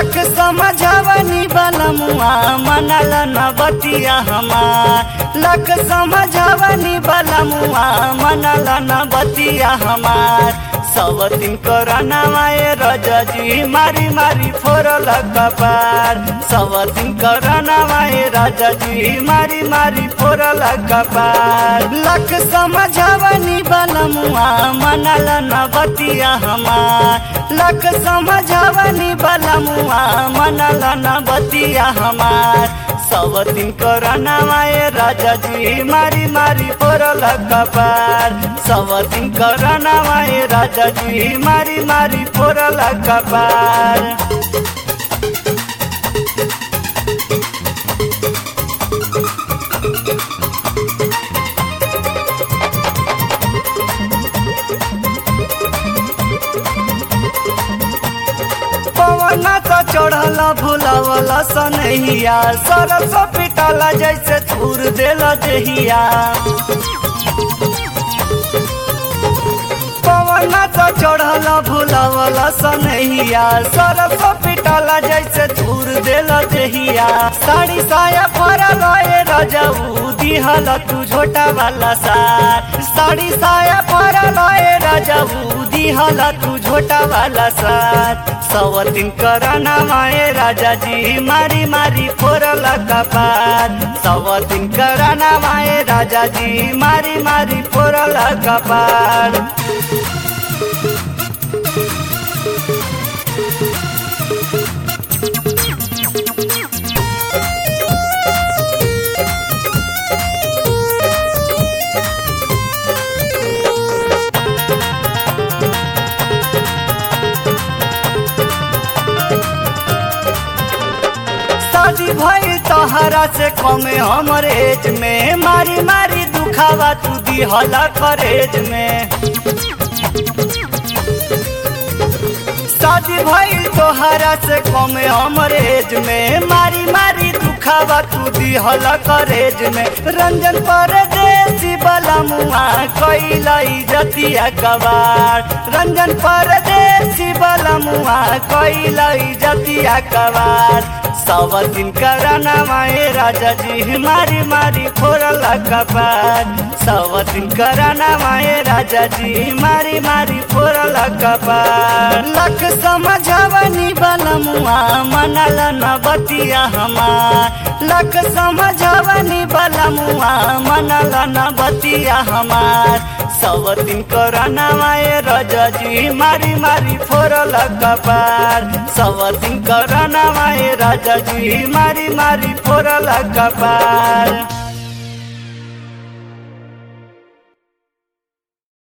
लख समझवनी बलमुआ मनल न बतिया हमार लख समझवनी बलमुआ मनल न बतिया हमार सब दिन करनावाए रजजी मारी मारी फोरल कपार सब दिन करनावाए रजजी मारी मारी फोरल कपार लख समझवनी बलमुआ मनल न बतिया हमार लख समझवनी बलमुआ मनल न बतिया हमार सब दिन करनावाए राजाजी मारी मारी फोरल कपार सब दिन करनावाए राजाजी मारी मारी फोरल कपार पवना तो चढ़ल भुलावल सनहिया सरस पिटल जैसे थूर देल जहिया पवना तो चढ़ल भुलावल सनहिया सरस पिटल जैसे थूर देल जहिया साड़ी साया फरल ए रजऊ दिहल तू झोटा वाला सार साड़ी साया फरल ए रजऊ दिहल तू झोटा वाला सार सवतिन करना माए राजा जी मारी मारी फोरल कपार सवतिन करना माए राजा जी मारी मारी फोरल कपार शादी भई तहरा से कमे हमर एज में मारी मारी दुखावा तू दिहला करेज में शादी भई तोहरा से कमे हमर एज में मारी मारी दुखावा तू दिहला करेज में रंजन परदेसी बला मुआ कैलाई जतिया कबार रंजन परदेसी बला मुआ कैलाई जतिया कबार सब दिन करना माए राजा जी मारी मारी फोरल कपार सब दिन करना माए राजा जी मारी मारी फोरल कपार लख समझवनी बलमुआ मनल न बतिया हमार लख समझवनी बलमुआ मनल न बतिया हमार सब दिन करना माए राजा जी मारी मारी फोरल कपार सब दिन करना माए राजा जी मारी मारी फोरल कपार